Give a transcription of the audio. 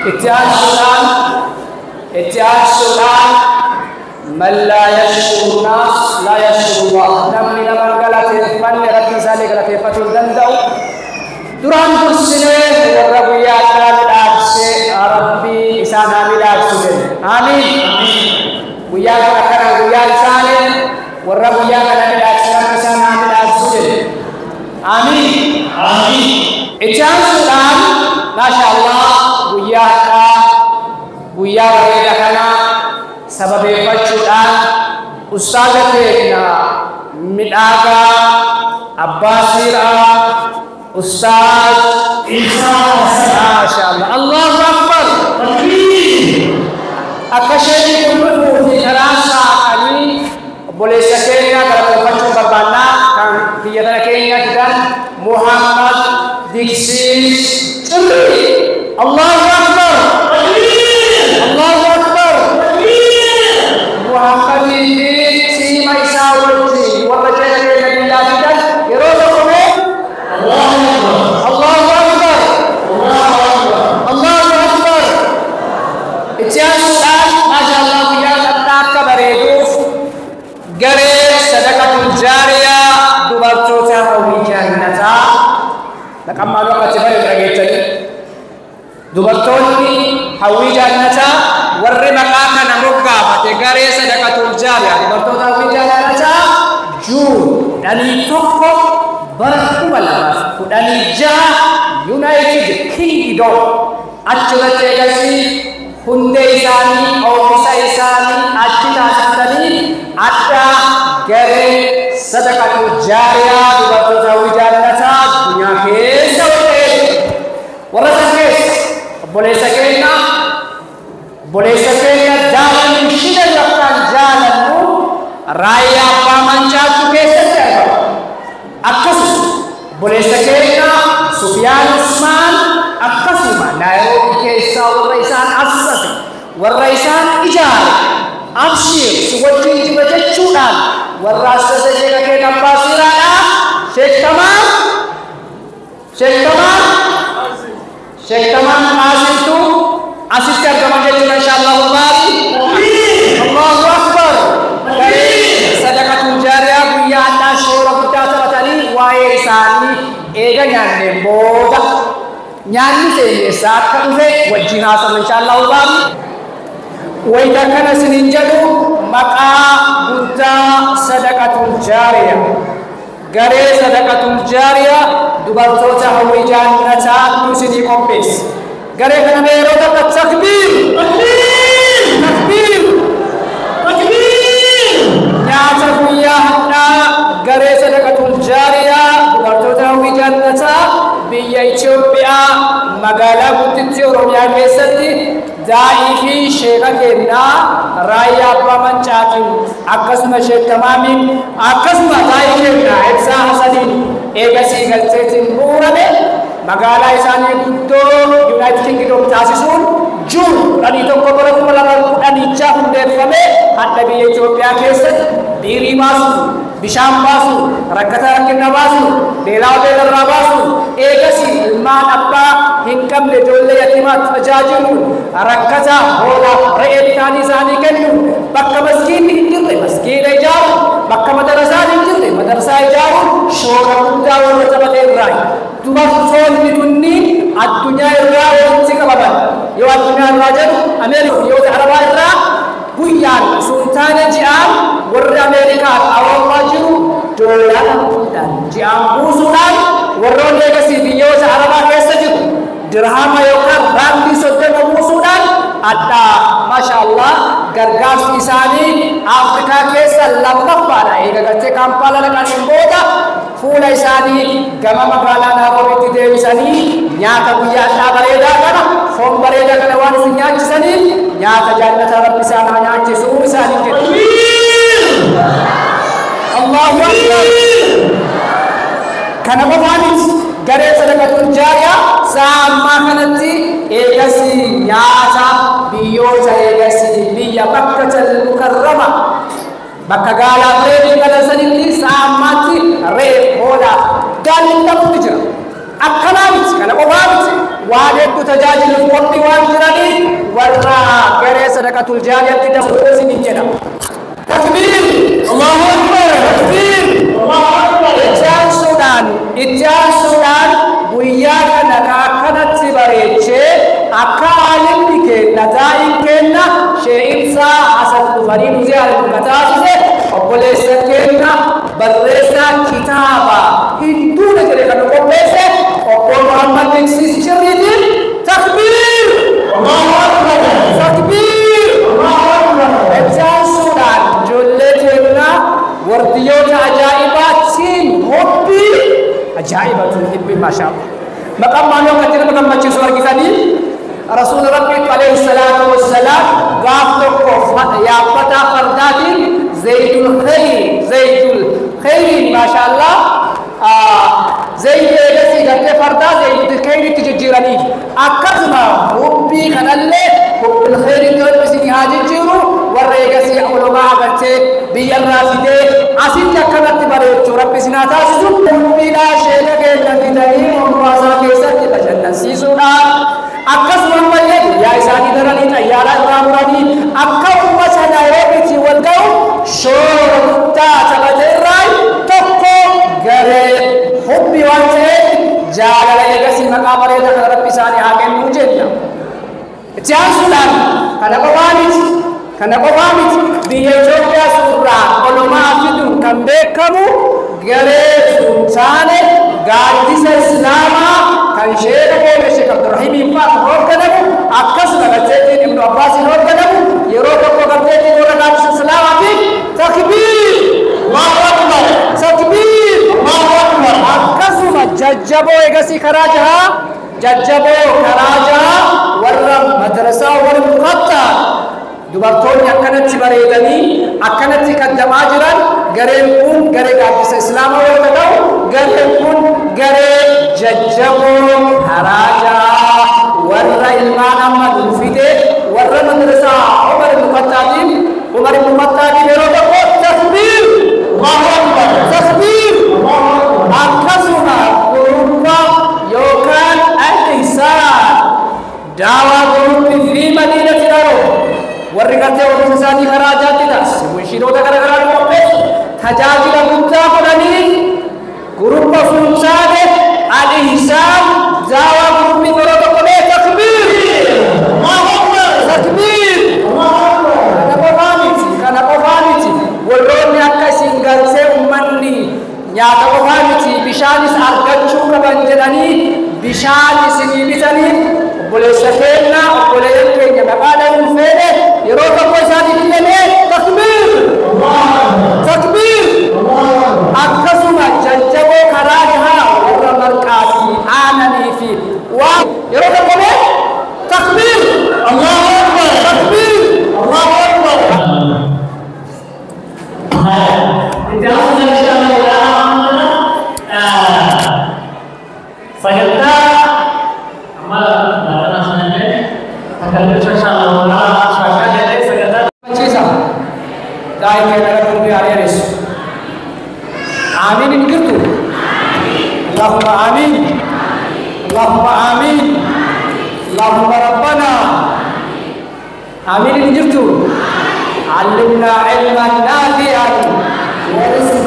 itti aansuudhaan itti aansuudhaan man laa yashkuru naas laa yashkuru Allah namni nama galateeffanne rabbi isaallee galateeffachuu hin danda'u duraan dursinee warra guyyaa addaa midhaakse rabbii isaan haa midhaaksu jedhe aamiin guyyaa kana kana guyyaa isaanii warra guyyaa kana midhaakse rabbi isaan haa midhaaksu jedhe aamiin Amin. itti aansuudhaan maasha Allah guyyaa addaa guyyaa bareeda kana sababeeffachuudhaan ustaaza keenya midhaagaa abbaa siiraa ustaaz maasha Allah Allahu akbar akka isheen kun dhufuu fi karaa saaqanii obboleessa keenya galateeffachuu barbaannaa kan biyya tana keenya fidan Muhammad Diksiis Cirri Allahu akbar Allahu akbar Muhammadii fi siima isaa wajjin warra jecha keenya biyyaa fidan yeroo tokko mee Allahu akbar Allahu akbar itti aansuudhaan maasha Allah guyyaa addaa akka bareeduuf garee sadaqatul jaariyaa dubartoota hawwii jannataa dhaqammaan akkatti bareedu dhageettanii dubartoonni hawwii jannataa warri maqaa kana moggaafate garee sadaqatul jaariyaa dubartoota hawwii jannataa juun kudhanii tokko bara kuma lamaaf kudhanii jaha yuunaayitid kingdom achirratti eegasii hundee isaanii oomishsa isaanii achi taasisanii adda garee sadaqatu jaariyaa dubartoota hawwii jannataa addunyaa keessa wal'eetu warra san keessa obboleessa keenya obboleessa keenya jaalannu shida yookaan jaalannu raayyaa abbaa mancaatu keessatti argama akkasuma obboleessa keenya Sufiyaan Usmaan akkasuma Naayiroobii keessaa warra isaan assase warra isaan ijaare abshir si wajjin jiba jechuudhaan warra assase jecha kee abbaa siiraadha sheektamaan sheektamaan sheektamaan maasintu asitti argama jechuudha inshaallahu baari allahu akbar garee sadaqatul jaariyaa guyyaa addaa shoora guddaa taphatanii waa'ee isaanii eega nyaanneen booda nyaanni seenyessaa akka dhufe wajjin haasama inshaallahu baari wayita kana isinin jedhu maqaa guddaa sadaqatul jaariyaa garee sadaqatul jaariyaa dubartoota hawwii jannataa isinii qopheesse garee kana mee yeroo takka takbiir takbiir nyaata guyyaa hadhaa garee sadaqatul jaariyaa dubartoota hawwii jannataa biyya Itoophiyaa magaalaa guddittii Oromiyaa keessatti daa'ii fi sheeka kennaa raayyaa abbaa mancaatiin akkasuma sheektamaamiin akkasuma daa'ii kennaa ibsaa hasaniin eegasii galteetiin bu'uurame magaalaa isaanii guddoo yuunaayitid kingdom taasisuun juun kudhanii tokko bara kuma lama kudhanichaa hundeeffame hadha biyya Itoophiyaa keessatti biirii baasu bishaan baasu rakkata rakkina baasu beelaa beelarraa baasu eegasii ilmaan abbaa hin qabne ijoollee yatiimaa tajaajilu rakkata hoolaa re'ee bitaanii isaanii kennu bakka maskiinni hin jirre maskiina ijaaru bakka madarasaan hin jirre madarasaa ijaaru shoora guddaa warra taphate irraa dubartoonni kunniin addunyaa irraa walitti qabaman yoo addunyaa irraa jedhu ameerika biyyoota arabaa irraa guyyaan sultaana ji'aan warri ameerikaa awurooppaa jiru doolaara guddaa ji'aan buusuudhaan warroonni eegasii biyyoota arabaa keessa jiru dirhama yookaan raandii soddoma buusuudhaan addaa maasha Allah gargaarsi isaanii Afrikaa keessa lammaffaadha eega gartee kaampaala dhaqaniin booda fuula isaanii gama magaalaa Naayiroobiitti deebisanii nyaata guyyaa addaa bareedaa kana foon bareedaa kana waan isin nyaachisaniif nyaata jannata rabbi isaan haa nyaachisu isaanii jedhu. Allahu Akbar. Kana qofaanis garee sadaqatul jaariyaa sa'a ammaa kanatti eegasii nyaata biyyoota eegasii biyya bakkatal mukarrama bakka gaalaa reefi galansanitti sa'a ammaatti reef hoolaa gaalli qabutti jira akkanaa miti kana qofaa miti waan hedduu tajaajiluuf qophii waan jiraniif warra garee sadaqatul jaariyaatti dabaluu isiniin jedha. Takbiir! Allahu Akbar! Takbiir! Allahu Akbar! Itti aansuudhaan itti aansuudhaan guyyaa kana ka akkanatti bareechee akka aalimni kenna daa'in kenna shee'insaa asan dhufanii nu ziyaaratu ka taasise obboleessa kenna barreessaa kitaaba hinduudha jedhe kan nu qopheesse obbo Muhammad Dinsis Jirriitiin takbiir! Allahu Akbar! Takbiir! Allahu Akbar! Itti aansuudhaan ijoollee keenya wardiyyoota ajaa'ibaatiin hobbii ajaa'ibatu hibbi maashaa maqaan maaloo akkatti nama gammachiisu argitanii rasuula rabbiitu alayhi salaatu wassalaam gaaf tokko yaabbataa fardaatiin zaydul khayr zaydul khayriin maashaallah zayd eegasii gartee fardaa zaydul khayriitti jijjiiraniif akkasuma hubbii kanallee hubbil khayriitti hodhisinii haa jijjiiru warra eegasii ulumaa agartee biyyarraa fidee asitti akkanatti bareechuu rabbi sinaa taasisu hubbiidhaa sheeka keenya fidanii mombaasaa keessatti bashannansiisuudhaan akkasuma ammallee guyyaa isaanii daranii xayyaaraa irraa muranii akka ummata naayiroobiitiin wal ga'u shoora guddaa taphate irraa tokko garee hubbi waan ta'eef jaalala eegasii maqaa bareedaa kana rabbi isaanii haa kennuu jenna. Itti aansuudhaan kana qofaa miti kana qofaa miti biyya Itoophiyaa suuraa olumaa fiduun kan beekamu garee sultaane gaaddisa islaamaa kan sheeka keenya sheek abdurrahiimiin fa'aa hoogganamu akkasuma garteettiin ibnu abbaasiin hoogganamu yeroo tokko garteettiin warra gaaddisa islaamaatiif takbiir Allahu akbar takbiir Allahu akbar akkasuma jajjaboo egasii karaa jahaa jajjaboo karaa jahaa warra madrasaa wal muqattaa dubartoonni akkanatti bareedanii akkanatti kaddamaa jiran gareen kun garee gaaddisa islaamaa yoo ta'u gareen kun garee jajjaboo haraajaa warra ilmaan amma dhuunfite warra madrasaa umar ibnu khattaatiif umar ibnu khattaatiif yeroo tokko takbiir takbiir akkasuma gurubba yookaan al-ihsaan daawaa gurubbi fi madiinati dharoo warri gartee ofiis isaanii karaa ajaatti taasise munshiidota gara garaa nu qopheessu tajaajila guddaa godhaniif gurubba fuunsaane al-ihsaan daawaa gurubbi yeroo tokko mee takbiir takbiir kana qofaa miti kana qofaa miti warroonni akka isin galtee ummanni nyaata qofaa miti bishaanis argachuu qaban jedhanii bishaan isinii bitaniif obboleessa keenya obboleeyyan keenya maqaadhaan hin feene yeroo tokko isaaniif illee takbiir takbiir akkasuma jajjaboo karaa gahaa warra marqaa fi aananii fi waa yeroo tokko mee takbiir Allahu akbar takbiir Allahu akbar Ciisa daa'im keenya irra dubbii ari'anis aamiin hin jirtu اللهم آمين اللهم آمين اللهم ربنا آمين إن جبتم علمنا علما نافعا ورزقا